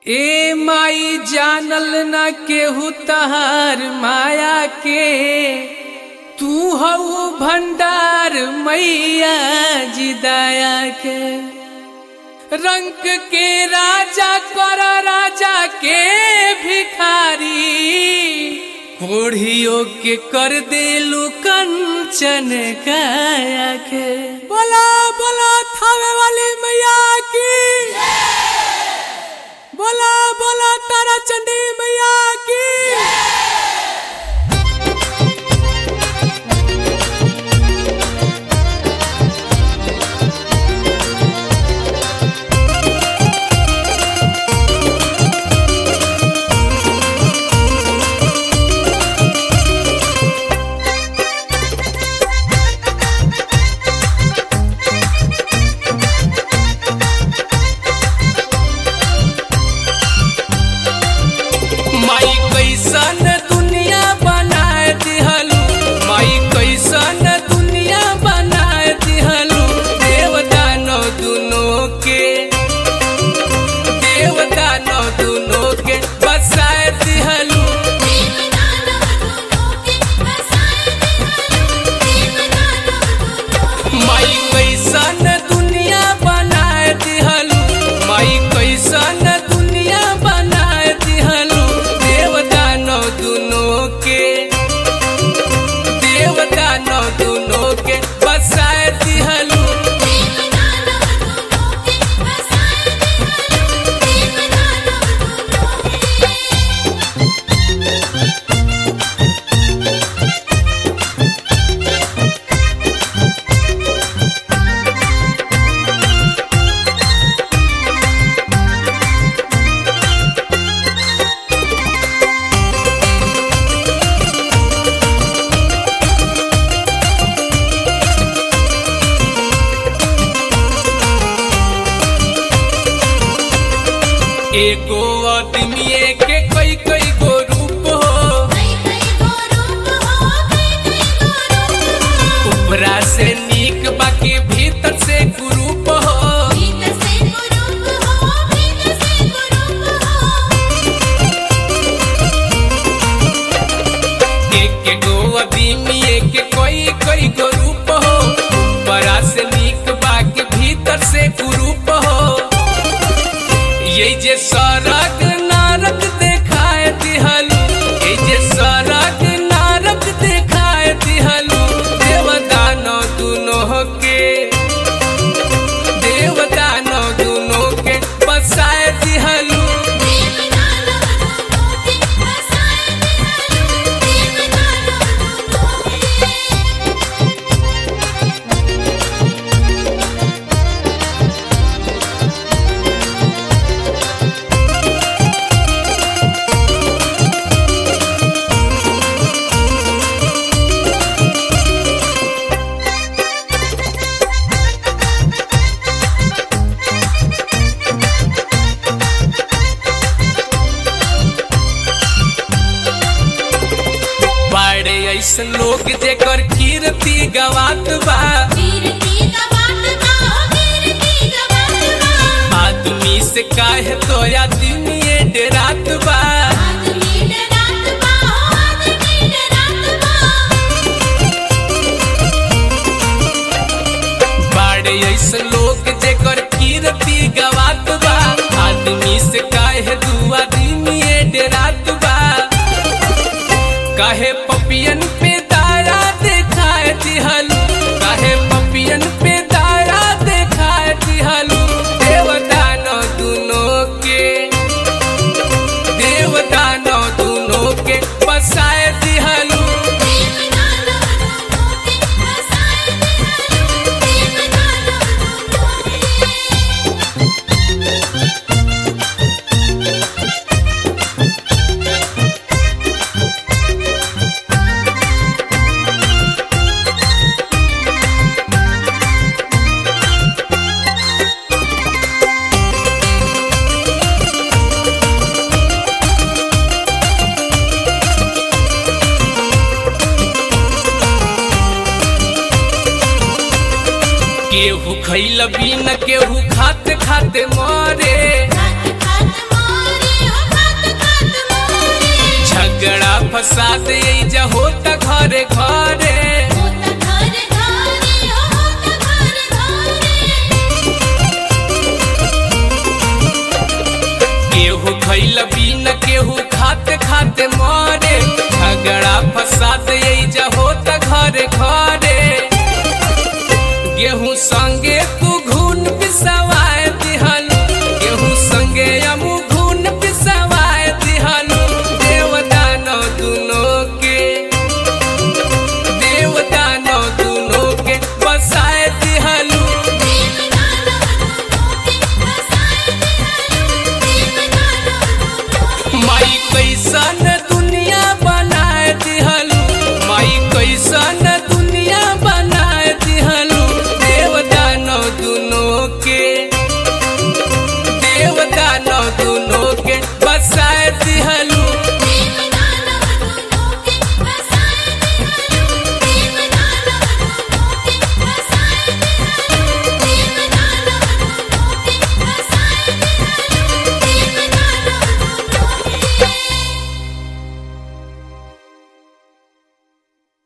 ए माई जानल न केहू तहार माया के तू हऊ भंडार मैया जी दया के रंग के राजा कर राजा के भिखारी कोढ़ियों के कर देलू कंचन काया के बोला बोला थावे वाली मैया की बोला बोला तारा चंडी मैया की माई कैसन दुनिया बनाए दिहलू माई कैसन दुनिया बनाए दिहलू देवता नौ दुनों के देवता नौ दुनों के बसाए दिहलू माई कैसन दुनिया बनाए दिहलू माई कैसन दुनिया बनाए दिहलू देवता नौ दुनों के देवता नौ दुनों के बसाए दिहलू एगो आदमी के कई कई गो रूप हो उपरा से नीक बाकी भीतर से कुरूप हो एक एक गो आदमी के कई कई गो रूप हो उपरा से नीक बाकी भीतर से कुरूप हो ये जे सड़क नारक देखाए दिहलू ये जे सड़क नारक देखाए दिहलू देवदानो दुनों के देवदानो दुनों के बसाए दिहलू बाड़े ऐसन लोग जेकर कीर्ति गवात बा आदमी से काहे तो आदमी डरात बा बाड़े ऐसन लोग जेकर कीर्ति गवात बा आदमी से काहे दू आदमी डरात बा काहे पपियन पे दाया देखाए दिहलू काहे पपियन पे दाया देखाए दिहलू देवदानो दुनों के देवदानो दुनों के बसाए दिहलू केहू खैल बिन केहू खाते खाते मरे खात खात मोर खैल बिन केहू खाते खाते मरे झगड़ा फसाद एजा होता घरे घरे गेहूं संगे तू घून पिसवाए दिहनु गेहूं संगे अमू घून पिसवाए दिहनु देवदानो दुनो के देवदानो दुनो के बसाए दिहनु माई कैसन दुनिया बनाए दिहलू माई कैसन दुनिया बनाए दिहलू देवदानो दुनो के देवदानो दुनो के बसा